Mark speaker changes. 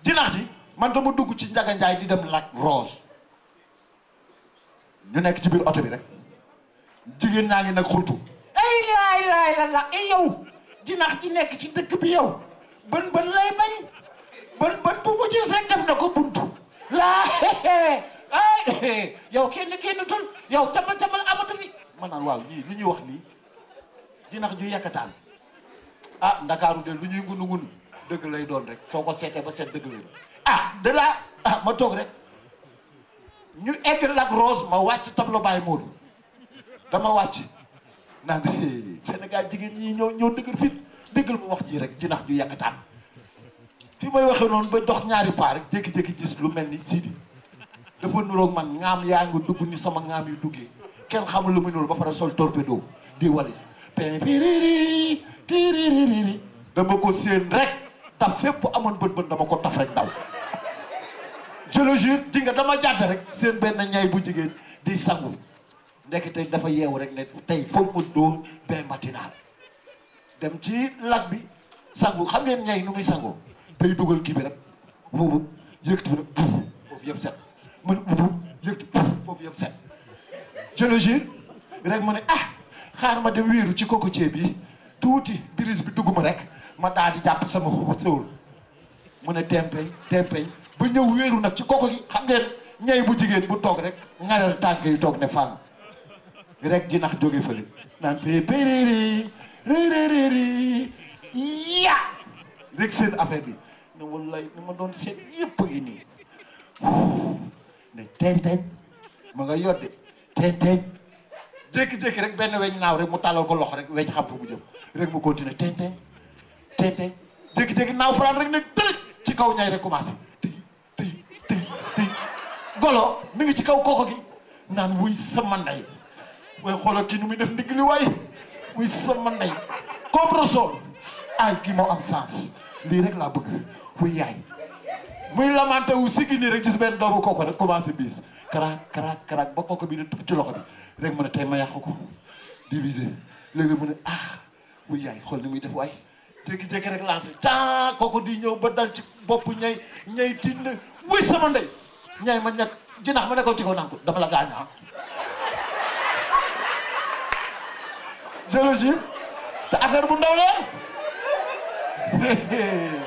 Speaker 1: jinax ji man dama dugg ci Njaga Njaay di dem Lac Rose ñu nekk ci biir oto bi rek jigéen ñaa ngi nag xultu ay laay laay la la ay yow jinax ji nekk ci dëkk bi yow bën bën lay bañ bën bën bu mu gis rek def na ko buntu laa ay yow kenn kenn tul yow camal camal amatu fi ma naan waaw ñii lu ñuy wax nii jinax ju yekkataan ah ndakaaru de lu ñuy ngunu ngunu dëgg lay doon rek soo ko seetee ba seet dëgg lay doon ah de là ah ma toog rek ñu egg Lac Rose ma wàcc tableau Baye Modou dama wàcc naan Sénégal jigéen ñi ñoo ñoo dëgër fit dëggal ma wax ji rek jinax ju yàkkataan fi may waxee noonu ba dox ñaari paa rek jékki-jékki gis lu mel ni Sidi dafa nuroog man ŋaam yaa ngi dugg ni sama ŋaam yu duggee kenn xamul lu muy nuru ba pare sol torpedo di walis piriri tiririri dama ko séen rek taf fépp amoon bët bët dama ko taf rek daw je le jure di nga dama jàdd rek seen benn ñay bu jigéen di sangu ndekete dafa yeewu rek ne tey foog mu dóor bain matinal dem ci lac bi sangu xam ngeen ñay nu muy sangoo day dugal kii bi rek buubu yëkkati bi rek buubu foofu yëpp set mu ne buubu yëkkati buubu foofu yëpp set je le jure rek mu ne ah xaar ma dem wéeru ci cocotier bi tuuti biris bi dugg ma rek ma daal di jàpp sama sóol mu ne tempeñ tempeñ ba ñëw wéeru nag ci koko gi xam ngeen ñay bu jigéen bu toog rek ngareel tànk yi toog ne fang rek jinax jóge fële naan pépéréri réréréri ya rek seen affaire bi ne wallaay ni ma doon seet yëpp a ngi nii ne teñ-teñ ma nga yodde teñ-teñ jékki-jékki rek benn weñ naaw rek mu tàllal ko loxo rek weñ xam fa mu jëm rek mu continuer teñ-teñ teñ-teñ jékki-jékki naaw faraan rek ne tërëj ci kaw ñay rek commencé tëy tëy tëy tëy golo mi ngi ci kaw koko gi naan wuy sama ndey waaye xoolal kii nu muy def ndigg li waay wuy sama ndey comme Rosol ay kii moo am sens lii rek laa bëgg wuy yaay muy lamante wu siggi nii rek gis benn doomu koko rek commencé biis karaak karaak karaak ba koko bi ne tukk ci loxo bi rek mu ne tey ma yàq ko divisé léegi mu ne ah wuy yaay xool ni muy def waay jékki-jékki rek lancé taa koko di ñëw ba dal ci bopp ñay ñay tiit na wuy sama ndey ñay ma nekk jinax ma nekkoon ci kaw naan ko dama la gaañ ah je le jure te affaire bu ndaw la